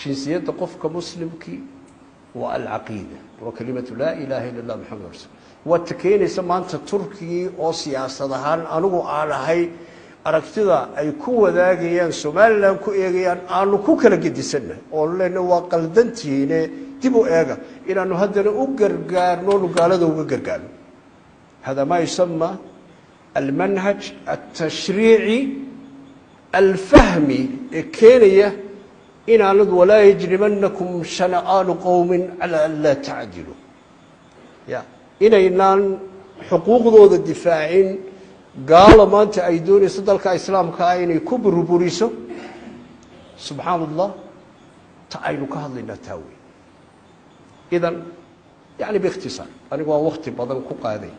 jinsiyadda qofka muslimkii waa alcaqiida waa kelimatu laa ilaaha illa allah maxamed rasul waad ta keenaysa maanta turkigii oo siyaasad ahaan anigu aan ahay aragtida ay ku wadaagayaan somalilan ku eegayaan aanu ku kala gedisanna oo lena waa qaldantihiine dib u eega inaanu haddana u gargaarno nu gaalada uga gargaarno hada ma yusama almanhaj altashriici alfahmi ee keenaya inaanad walaa yajrimanakum shana'aanu qowmin calaa an laa tacdilu ya inaynaan xuquuqdooda difaacin gaalo maanta ay doonayso dalka islaamka ah inay ku burburiso subxaan allah ta aynu ka hadlaynaa taa wey idan yani biikhtisaar anigu waan wakti badan ku qaaday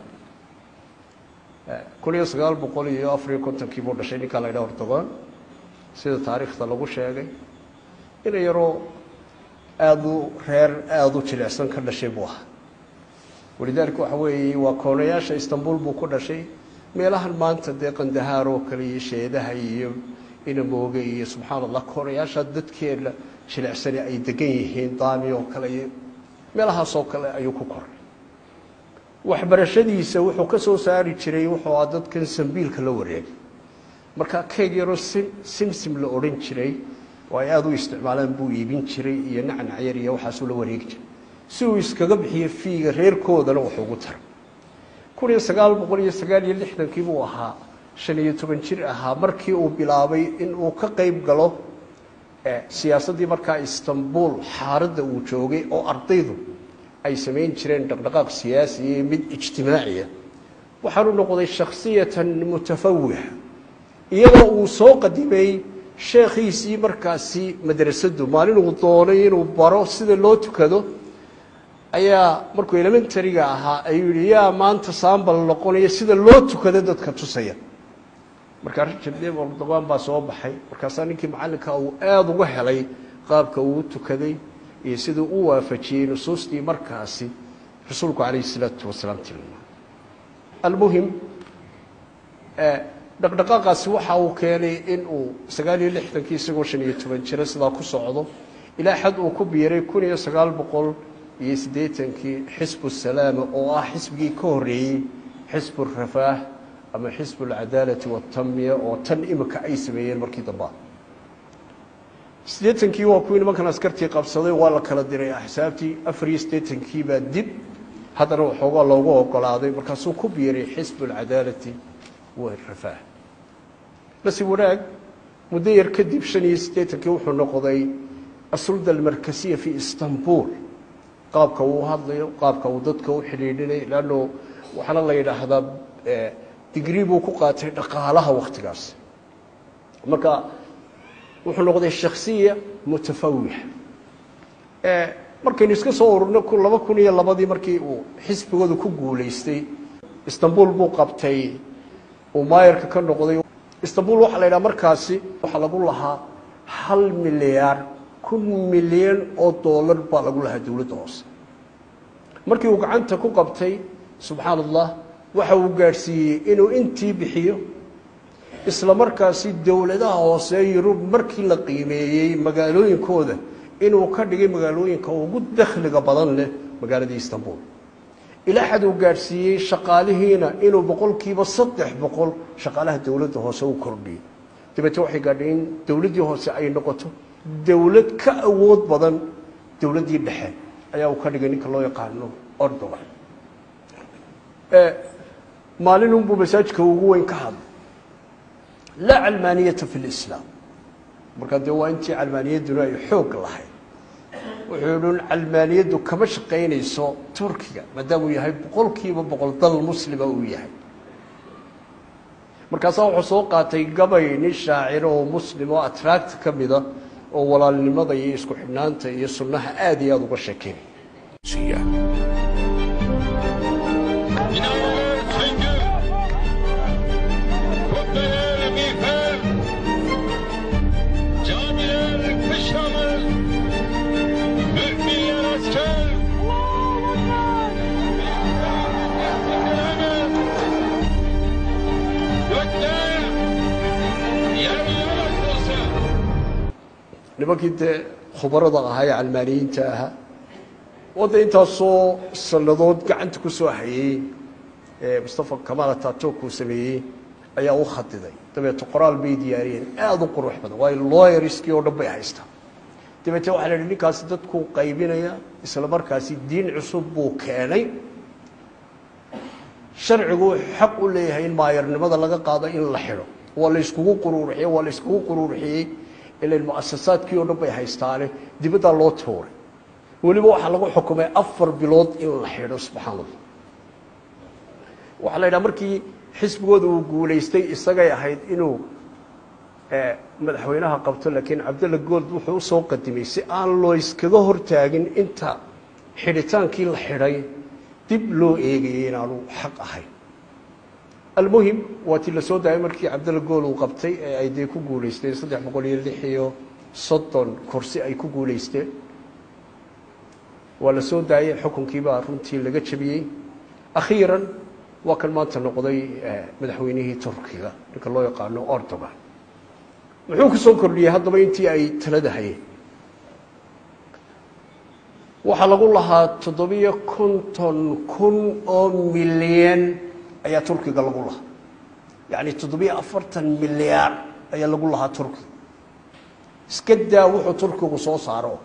kun iyo sagaal boqol iyo afariyo kontonkii buu dhashay ninkaa la ydhaha hortagoon sida taariikhda lagu sheegay ina yaroo aada u reer aada u jilicsan ka dhashay buu ahaa walidaalika waxa weeye waa koonayaasha istanbul buu ku dhashay meelahan maanta dee qandahaar oo kale iyo sheedaha iyo inamooge iyo subxaan allah koonayaasha dadkeena jilicsani ay degan yihiin daami oo kale iyo meelahaasoo kale ayuu ku koray waxbarashadiisa wuxuu ka soo saari jiray wuxuu a dadkan sambiilka la wareegay marka keeg yaroo sim simsim la odhan jiray oo ay aada u isticmaalaan buu iibin jiray iyo nacnacyar iyo waxaasuu la wareegi jiray si uu iskaga bixiyo fiiga reerkoodana wax ugu tara kun iyo sagaal boqol iyo sagaal iyo lixdankii buu ahaa shan iyo toban jir ahaa markii uu bilaabay in uu ka qayb galo siyaasaddii markaa istanbul xaaradda uu joogay oo ardaydu ay samayn jireen dhaqdhaqaaq siyaasi iyo mid ijtimaaciya waxaanu noqday shakhsiyatan mutafawixa iyadoo uu soo qadimay sheekhiisii markaasi madrasaddu maalin uu doonay inuu baro sida loo tukado ayaa markuu elementariga ahaa ayuu yihi yaa maanta saambal noqonaya sida loo tukado dadka tusaya markaa richard dave ordogan baa soo baxay markaasaa ninkii macallinka uu aada uga helay qaabka uu u tukaday iyo siduu u waafajiyey nusuustii markaasi rasuulku calayhi salaatu wasalaam tilmaamay almuhim dhaqdhaqaaqaasi waxa uu keenay in uu sagaal iyo lixdankii isagoo shan iyo toban jiro sidaa ku socdo ilaa xad uu ku biiray kun iyo sagaal boqol iyo siddeetankii xisbu salaama oo ah xisbigii ka horreeyey xisbu rafaah ama xisbu alcadaalati waatamiya oo tan imika ay sameeyeen markii damba siddeetankii waa kuwii nimankan askartii qabsaday waa la kala diray axsaabtii afar iyo siddeetankii baa dib haddana waxoogaa loogu ogolaaday markaasuu ku biiray xisbu alcadaalati warafaah nasiib wanaag muddo yar kadib shan iyo siddeetankii wuxuu noqday asulda almarkasiya fi istanbul qaabka uu hadlayo qaabka uu dadka u xidhiidhinay leanno waxaana la yidhaahdaa digrii buu ku qaatay dhaqaalaha wakhtigaas marka wuxuu noqday shaksiya mutafawixa markaynu iska soo ururno laba kun iyo labadii markii uu xisbigooda ku guulaystay istanbul buu qabtay uu maayarka ka noqday istanbul waxaa la yidhaha markaasi waxaa lagu lahaa hal milyaar kun milyan oo dollar baa lagu lahaa dowladda hoose markii uu gacanta ku qabtay subxaan allah waxa uu gaadhsiiyey inuu intii bixiyo isla markaasi dowladaha hoose yurub markii la qiimeeyey magaalooyinkooda inuu ka dhigay magaalooyinka ugu dakhliga badan leh magaaladii istanbul ilaa xad uu gaadhsiiyey shaqaalihiina inuu boqolkiiba saddex boqol shaqaalaha dowladda hoose u kordhiyo dabeete waxay gaadhay in dowladdii hoose ay noqoto dowlad ka awood badan dowladdii dhexe ayaa uu ka dhigay ninka loo yaqaano ordogan maalinunbuu masaajidka ugu weyn ka hadlay laa calmaaniyata fi lislaam markaa dee waa intii calmaaniyadduna ay xoog lahayd wuxuu idhun calmaaniyaddu kama shaqaynayso turkiga maadaamuu yahay boqolkiiba boqol dal muslima uu yahay markaasaa wuxuu soo qaatay gabay nin shaaciro oo muslim oo atraagta ka mida oo walaalnimada iyo isku xidhnaanta iyo sunnaha aad iyo aada uga sheekeynay nimankii dee khubarada ahaa ee calmaaniyiinta ahaa wadda intaasoo sannadood gacanta ku soo hayey ee mustafa kamaal ataturk uu sameeyey ayaa u khadiday dabeete qoraal bay diyaariyeen aada u qurux badan waayo looyariskii oo dhan bay haystaa dabeete waxaa la idhi ninkaasi dadkuu qaybinaya isla markaasi diin cusub buu keenay sharcigu xaq u leeyahay in maayarnimada laga qaado in la xidho waa la yskugu quruurixiyey waa la yskugu quruurixiyey ilan mu'asasaadkii oo dhan bay haystaane dibaddaa loo tuuray weliba waxaa lagu xukumay afar bilood in la xidho subxaan allah waxaa la yidhaha markii xisbigooda uu guulaystay isagay ahayd inuu madaxweynaha qabto laakiin cabdalla good wuxuu usoo qadimay si aan loo iskaga hortaagin inta xidhitaankii la xidhay dib loo eegayay inaanu xaq ahayn almuhim waa ti la soo daayay markii cabdalla gool uu qabtay ee ay dee ku guulaysteen saddex boqol iyo lix iyo soddon kursi ay ku guulaysteen waa la soo daayey xukunkiibaa runtii laga jabiyey akhiiran waa kan maanta noqday madaxweynihii turkiga ninka loo yaqaano ordogan muxuu ku soo kordhiyey haddaba intii ay talada hayeen waxaa lagu lahaa toddobiyo konton kun oo milyan ayaa turkiga lagu lahaa yacni toddobiyo afartan milyaar ayaa lagu lahaa turkiga iska daa wuxuu turkigu soo saaro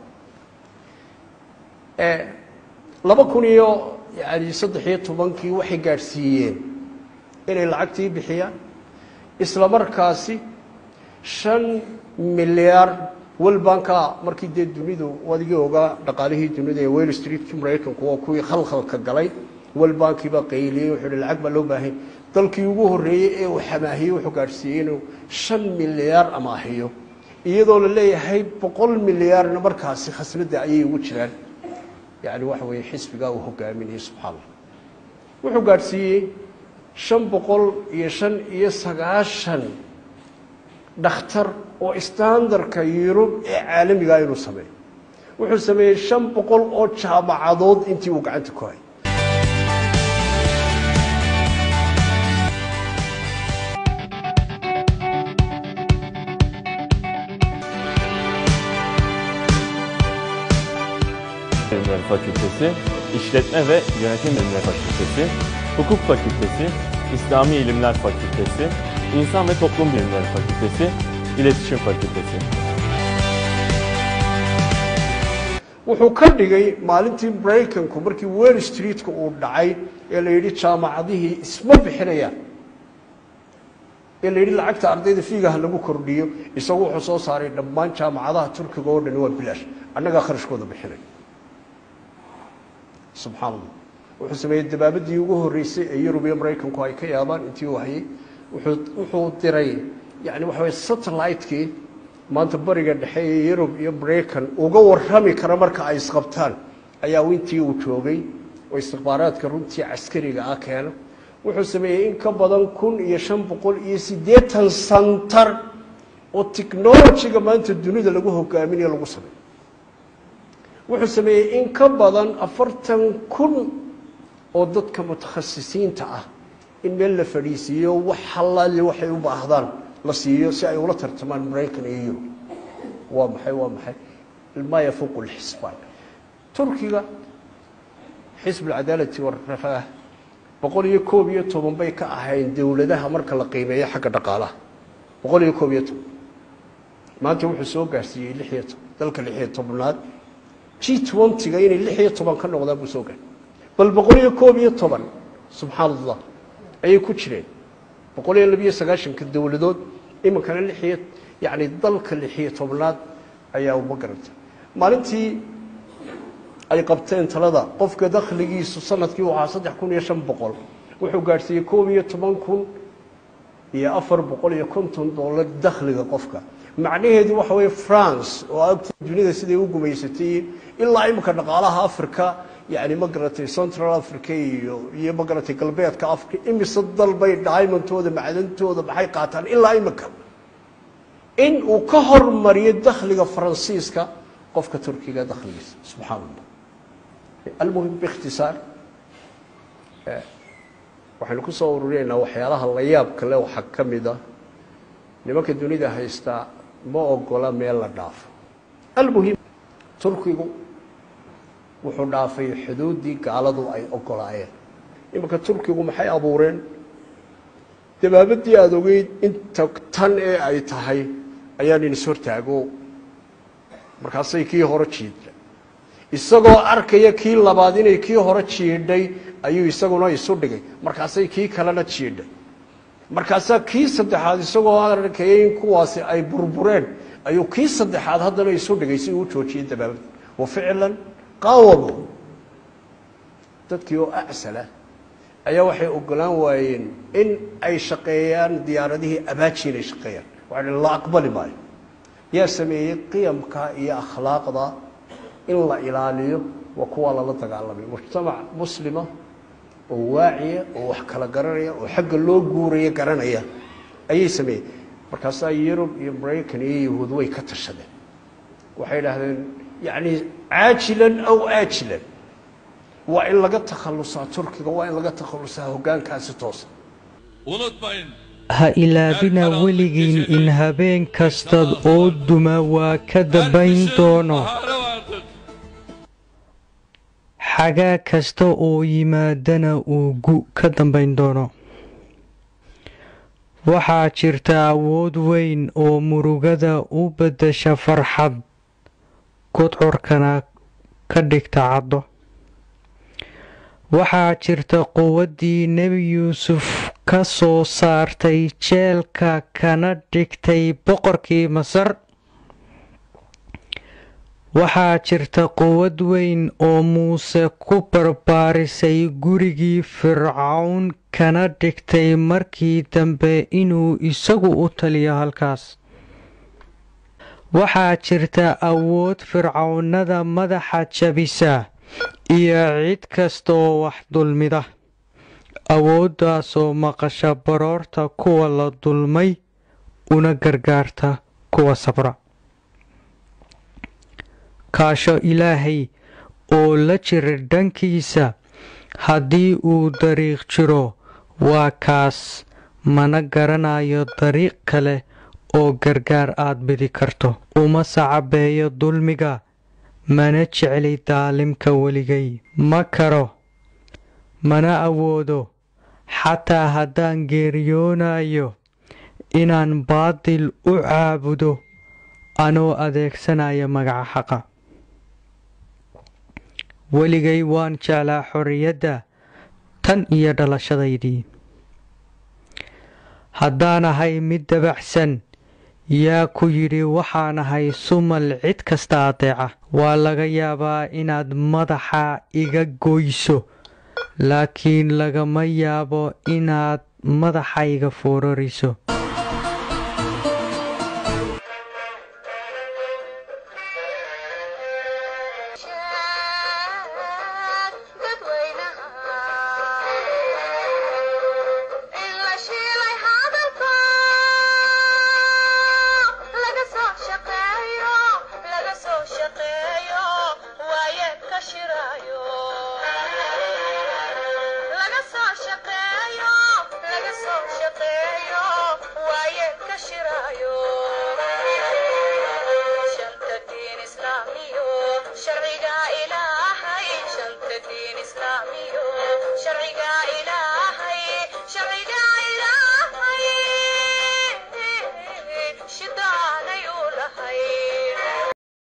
laba kun iyo yani saddex iyo tobankii waxay gaadhsiiyeen inay lacagtii bixiyaan isla markaasi shan milyaar welbanka markii dee dunidu adigii ogaa dhaqaalihii dunida ee well streetkii maraykanku waa kuwii khalkhalka galay welbankiibaa qayliyey wuxuu hi lacag baa loo baahay dalkii ugu horreeyey ee uu xamaahiyey wuxuu gaadhsiiyey inuu shan milyaar amaahiyo iyadoo la leeyahay boqol milyaarna markaasi khasnadda ayay ugu jiraan yani waxa weeye xisbigaa uu hogaaminayay subxaa allah wuxuu gaadhsiiyey shan boqol iyo shan iyo sagaashan dhakhtar oo standarka yurub ee caalamigaa inuu sameeyo wuxuu sameeyey shan boqol oo jaamacadood intii uu gacanta ku hayay Bilimleri Fakültesi, İşletme ve Yönetim Bilimleri Fakültesi, Hukuk Fakültesi, İslami İlimler Fakültesi, İnsan ve Toplum Bilimleri Fakültesi, İletişim Fakültesi. wuxuu ka dhigay maalintii maraykanku markii well streetka uu dhacay ee la yidhi jaamacadihii isma bixinayaan ee la yidhi lacagta ardayda fiigaha lagu kordhiyo isagu wuxuu soo saaray dhammaan jaamacadaha turkiga oo dhani waa bilaash annagaa kharashkooda bixinay subxaan allah wuxuu sameeyey dabaabadii ugu horreysay ee yurub iyo maraykanku ay ka yaabaan intii uu hayay wuxuu wuxuu diray yani waxa weye satellite-kii maanta bariga dhexe ee yurub iyo maraykan uga warrami kara marka ay isqabtaan ayaa intii uu joogay oo istikhbaaraadka runtii caskariga ah keena wuxuu sameeyey in ka badan kun iyo shan boqol iyo siddeetan santar oo technologiga maanta dunida lagu hogaaminayo lagu sameeyo wuxuu sameeyey in ka badan afartan kun oo dadka mutakhasisiinta ah in meel la fadhiisiiyo wax halaali waxay u baahdaan la siiyo si ay ula tartamaan maraykan iyo yurub waa maxay waa maxay maa yafuuqu lxisbaan turkiga xisb alcadaalati warafaah boqol iyo koob iyo toban bay ka ahayn dowladaha marka la qiimeeyo xagga dhaqaalaha boqol iyo koob iyo toban maanta wuxuu soo gaarsiiyey lix iyo toban dalka lix iyo tobnaad g twentyga inay lix iyo toban ka noqdaan buu soo gaar bal boqol iyo koob iyo toban subxaan allah ayay ku jireen boqol iyo labiyo sagaashanka dowladood iminkana lix iyo yacni dalka lix iyo tobnaad ayaa uma garantay maalintii ay qabteen talada qofka dakhligiisu sanadkii u ahaa saddex kun iyo shan boqol wuxuu gaadhsiiyey koob iyo toban kun iyo afar boqol iyo konton dollar dakhliga qofka macnaheedu waxa weeye france oo agta dunida siday u gumaysatay ilaa iminka dhaqaalaha africa yani ma garatay central africa iyo iyo ma garatay galbeedka africa imise dal bay diamondtooda macdantooda maxay qaataan ilaa iminka in uu ka hormariyo dakhliga faransiiska qofka turkiga dakhligiisa subxaan allah almuhim biikhtisaar waxaynu ku soo ururinaynaa waxyaalaha la yaabka le waxaa ka mid a nimanka dunida haystaa ma ogola meel la dhaafo almuhim turkigu wuxuu dhaafay xuduuddii gaaladu ay ogolaayeen iminka turkigu maxay abuureen dabaabadii aada ogeyd inta tan ee ay tahay ayaan inis hortaago markaasay kii hore jiidhay isagoo arkaya kii labaad inay kii hore jiidhay ayuu isaguna isu dhigay markaasay kii kalena jiidhay markaasaa kii saddexaad isagoo arkaya in kuwaasi ay burbureen ayuu kii saddexaad haddana isu dhigay si uu joojiyey dabaabadii wa ficlan qaawamo dadkii oo acsala ayaa waxay ogolaan waayeen in ay shaqeeyaan diyaaradihii abaaji inay shaqeeyaan waxay la aqbali maayo yaa sameeyey qiyamka iyo akhlaaqda in la ilaaliyo waa kuwaa lala dagaalamay mujtamac muslima oo waaciya oo wax kala garanaya oo xagga loo guuraya garanaya ayay sameeyeen markaasaa yurub iyo maraykan iyo yahuud way ka tashadeen waxay idhaahdeen yacni caajilan aw aajilan waa in laga takhalusaa turkiga waa in laga takhalusaa hoggaankaasi toosa Unutmayın. ha ilaabina weligiin in habeen kastaad oo duma waa ka dambayn doono Baharı vardır. xagaa kasta oo yimaadana uu gu ka dambayn doono waxaa jirta awood weyn oo murugada u beddesha farxad gudcurkana ka dhigta caddo waxaa jirta quwaddii nebi yuusuf ka soo saartay jeelka kana dhigtay boqorkii masar waxaa jirta quwad weyn oo muuse ku barbaarisay gurigii fircawn kana dhigtay markii dambe inuu isagu u taliyo halkaas waxaa jirta awood fircawnada madaxa jabisa iyo cid kastaoo wax dulmida awooddaasoo maqasha baroorta kuwa la dulmay una gargaarta kuwa sabra kaasho ilaahay oo la jira dhankiisa haddii uu dariiq jiro waa kaas mana garanayo dariiq kale oo gargaar aad bidi karto uma sacabeeyo dulmiga mana jecli daalimka weligay ma karo mana awoodo xataa haddaan geeriyoonayo inaan baadil u caabudo anoo adeegsanaya magaca xaqa weligay waan jeclaa xorriyadda tan iyo dhalashadaydii haddaan ahay mid dabacsan yaa ku yidhi waxaan ahay sumal cid kasta adeeca waa laga yaabaa inaad madaxa iga goyso laakiin lagama yaabo inaad madaxa iga foorariso